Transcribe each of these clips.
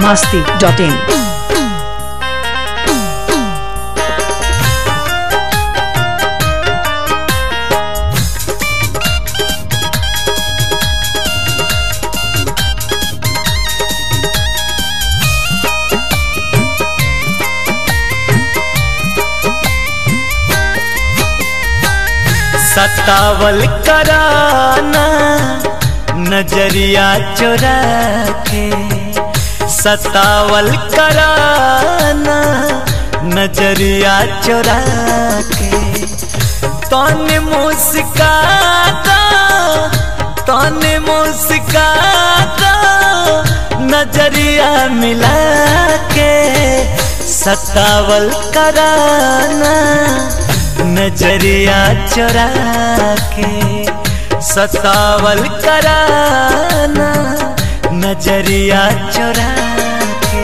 masti.in. सतावल कराना नजरिया चुरा के सतावल कराना नजरिया चुरा के तन मुस्काता तन मुस्काता नजरिया मिला के सतावल कराना नजरिया चुरा के सतावल कराना नजरिया चुरा के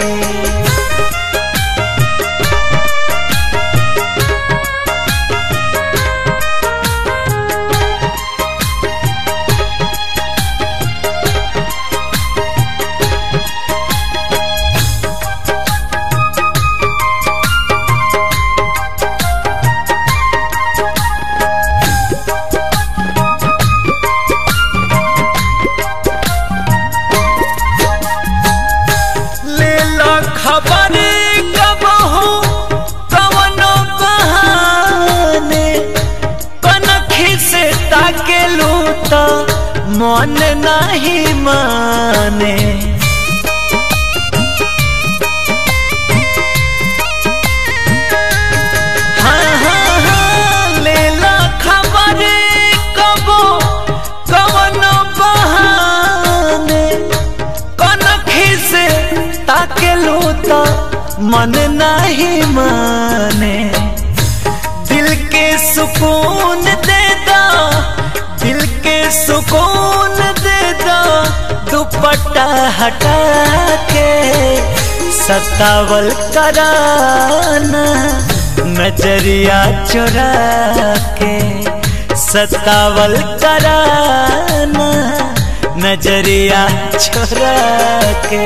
ले लो खबर कब हो कवनो बहाने कनखी से ताके लू तो मन नहीं माने हाँ, हाँ, हाँ, ले लो खबर कब कवनो बहाने कनखी से ताकेलू तो मन नहीं माने दिल के सुकून दे दो दिल के सुकून दे दो दुपट्टा हटा के सतावल कराना नजरिया चुरा के सतावल कराना नजरिया छोरा के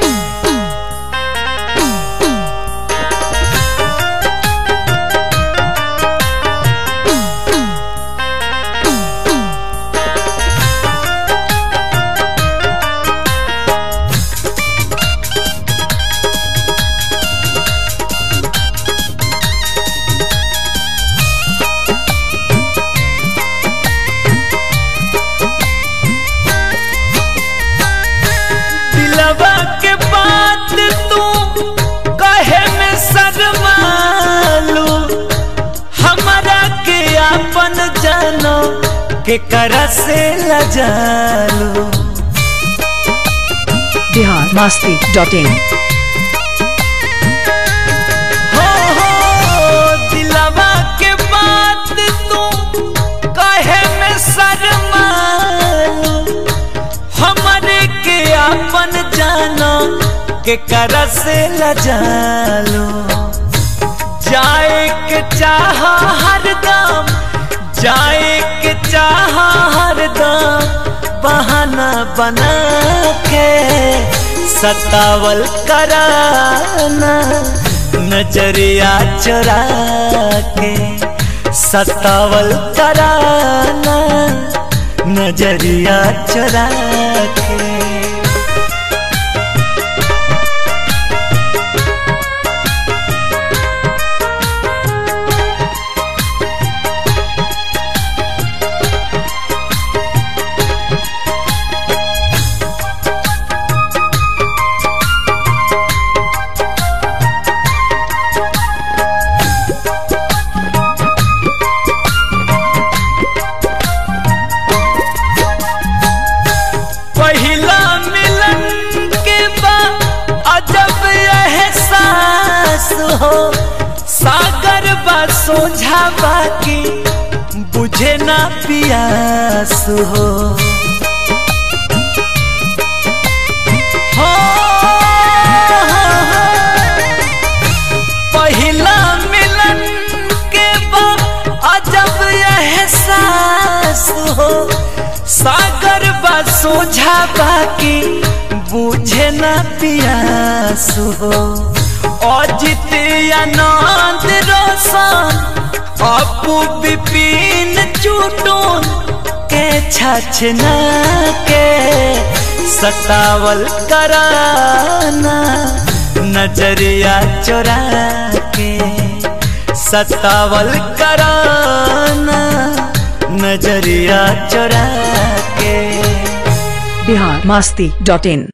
दिलवा के बात तू कहे में शर्मालू हमारा के अपन जानो के कर से लजालू Bihar masti.in. हो हो दिलवा के बात तू कहे में शर्मालू हमरे के अपन जानो के कर से लजालो जाए के चाह हरदम जाए के चाह हरदम बहाना बना के सतावल कराना नजरिया चुरा के सतावल कराना नजरिया चुरा के पहिला मिलन के बाद अजब एहसास हो सागर बा सोझा बाकी बुझे ना पियास हो हो, पहिला मिलन के बाद अजब एहसास हो सागर बा सोझा बाकी बूझे ना पियास आंसू हो अजित आनंद रोशन अपू विपिन चुटुन के छछना के सतावल कराना नजरिया चोरा के सतावल कराना नजरिया चोरा के बिहार मस्ती डॉट इन